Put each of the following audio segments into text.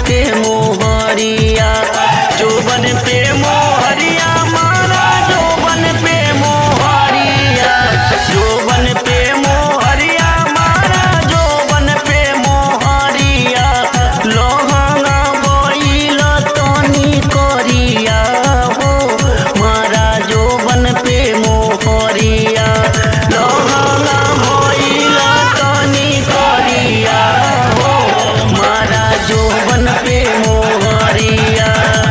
के मोहरिया जोबन पे मोहरिया मारा जोबन पे मोहरिया जोबन पे मोहरिया मारा जोबन पे मोहरिया लोहंगा बोइल तनी करिया हो मारा जोबन पे मोहरिया लोहंगा बोइल तनी करिया हो मारा जोबन पे मोहरिया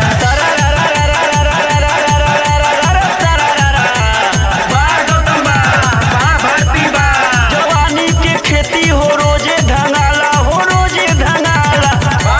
जवानी के खेती हो रोजे धंगाला हो रोजे धंगाला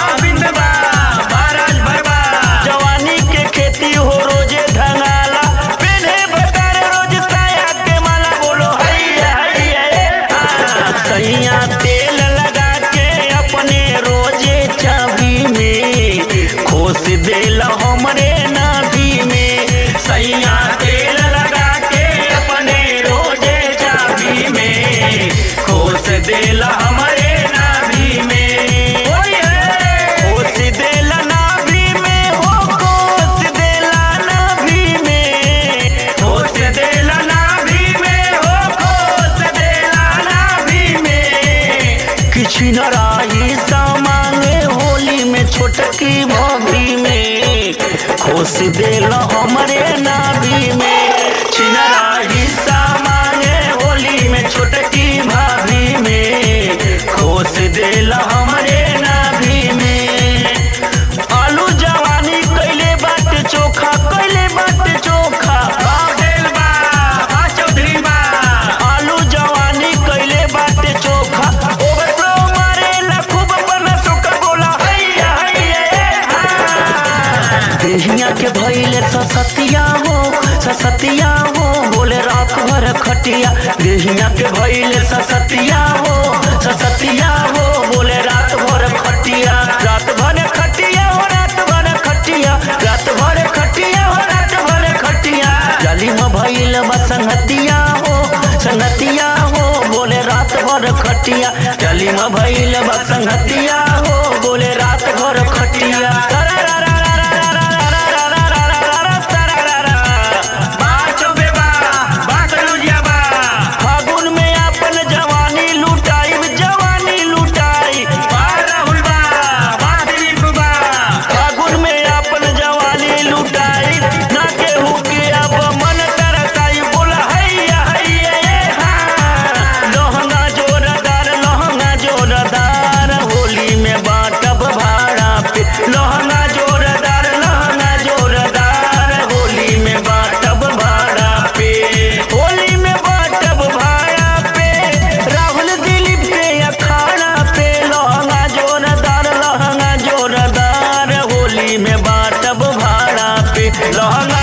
जवानी के खेती हो रोजे धंगाला पेन्हे बकार रोज साया के माला बोलो हैया हैया आ, सैया तेल लगा के अपने रोजे चाबी में खोस देल हमरे नाभि में सैया तेल लगा के अपने रोजे चाबी में खोस देल हमरे नाभि में खोस देल नाभि में हो खोस देल नाभि में खोस देल नाभि में हो खोस देल नाभि में किछ न राही सामांगे होली में छोटकी भाभी में खोस देल हमरे नाभि में छिनराही सामांगे होली में छोटकी भाभी में खोस देल हमरे नाभि में आलू जवानी कैले बाटे चोखा कैले बाटे चोखा आलू जवानी कैले बाटे चोखा ओवरफ्लो मारेला खूब बना सोका बोला हैया हैया देहिया के भइले ससतिया हो ससतिया हो बोले रात भर खटिया देहिया के भइले ससतिया हो ससतिया हो बोले रात भर खटिया रात भर खटिया हो रात भर खटिया रात भर खटिया हो रात भर खटिया जाली में भइल बा संगतिया हो संगतिया हो बोले रात भर खटिया जाली में भइल बा संगतिया हो बोले रात भर खटिया फागुन में अपन जवानी लुटाई जवानी लुटाई फागुन में अपन जवानी लुटाई ना केहू के अब मन तरसाई बोला हैया हैया ए हाँ। लहंगा जोरदार लहंगा जोरदार होली में बाटब भाड़ा पे लहंगा जोरदार लहंगा जोरदार होली में बाटब भाड़ा पे होली में बाटब भाड़ा पे राहुल दिलीप के अखाड़ा पे लहंगा जोरदार लहंगा जोरदार होली में बाटब भाड़ा पे लहंगा